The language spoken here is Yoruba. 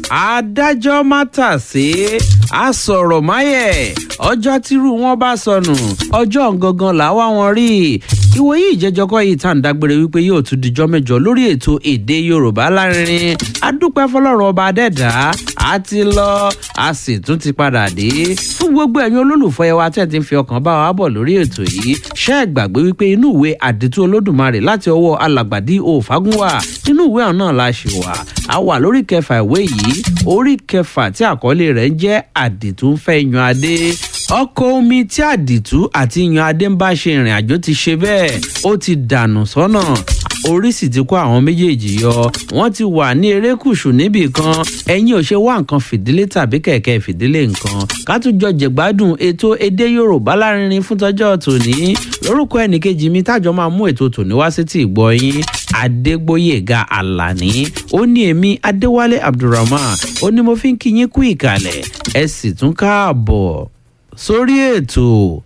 adájọ́ mátàsé àsọ̀rọ̀ máyẹ̀ ọjọ́ tírú wọn bá sọnù ọjọ́ gangan làwa wọn rí ìwòye ìjẹjọkọ yìí tá à ń dágbére wípé yóò tún dijọ́ mẹ́jọ lórí ètò èdè yorùbá lárinrin adúpẹ́ fọlọ́run ọba adẹ́dá a ti lọ a sì tún ti padà dé fún gbogbo ẹ̀yin olólùfọ́ ẹ wa tẹ́ ti ń fi ọkàn bá wa bọ̀ lórí ètò yìí ṣé ẹ gbàgbé wípé inú ìwé àdìtú olódùmarè láti ọwọ́ alàgbàdì òfagúnwà inú ìwé ọ̀hún náà la ṣì wà a wà lórí kẹfà ìwé yìí orí kẹfà tí àkọlé rẹ̀ ń jẹ́ àdìtú ń fẹ́ yan adé ọkọ̀ omi tí àdìtú àti yan adé ń bá ṣe ìrìn àjò ti ṣe bẹ́ẹ̀ ó ti dànù sọ́nà orí sì ti kó àwọn méjèèjì yọ wọ́n ti wà ní erékùṣù níbì kan ẹ̀yin ò ṣe wá nǹkan fìdílé tàbí kẹ̀kẹ́ fìdílé nǹkan ká tún jọ jẹ̀gbádùn ètò èdè yorùbá lárinrin fún tọjọ́ tòní lórúkọ ẹnìkejì mi tájọ máa mú ètò tòní wá sí ti ìgbọ́ yín adégbóyèga alani ó ní èmi adéwálé abdulrahman ó ní mo fi ń kí yín kú ìkàlẹ̀ ẹ sì tún káàbọ̀ sórí ètò